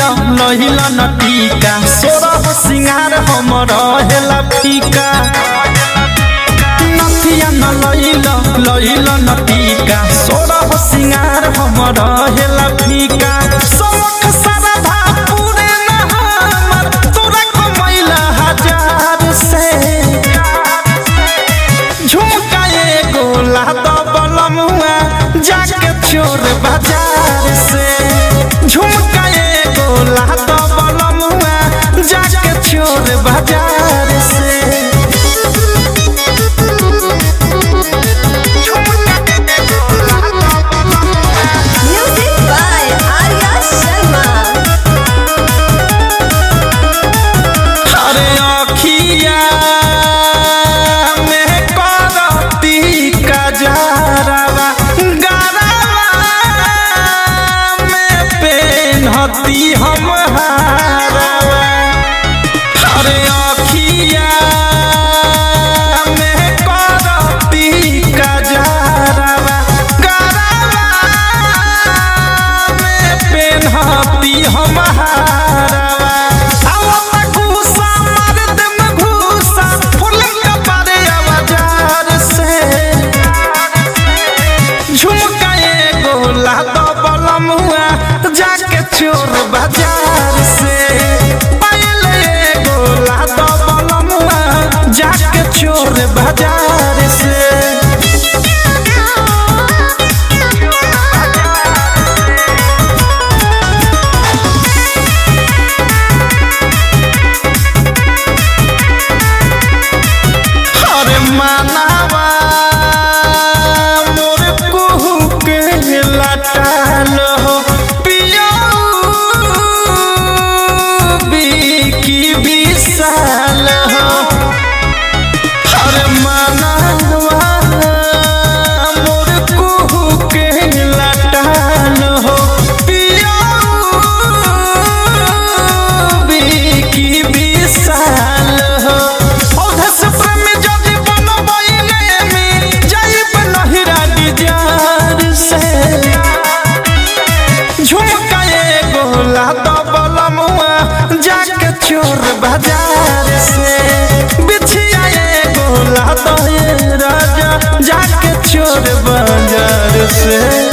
लहिला न टीका सोरह सिंगार हम रहेला फीका नथिया न लहिला लहिला न टीका सोरह सिंगार हम रहेला फीका सौख सरधा पूरे न हमर तोरा कमैला हजार से झुमका एगो लाद बलमुआ जाके चोर बाजार से झुमका एगो लाद बलमुआ जाके चोर बाजार से Music by Arya Sharma. अरे अखिया में करती कजरवा गरवा में पेन्हती हम हारवा अरे अखिया में करती कजरवा गरवा में पेन्हती हम हारवा आवत घूसा मार देम घूसा फूल कपारे आवाजार से झुमका एगो लाद बलमुआ जाके चोर बाजार से पायल एगो लाद बलमुआ जाके चोर बाजार से अरे मानवा मोर कुहू के लटाल हो पियो की विशाल हो अरे मानवा मोर कुहू के लटाल हो पियो की विशाल हो औधस प्रेम जदि बनबैले में जाइब नहिरा डिजार से झुमका एगो लाद बलमुआ जाके चोर बाजार से बिछिया एगो लाद ये राजा जाके चोर बाजार से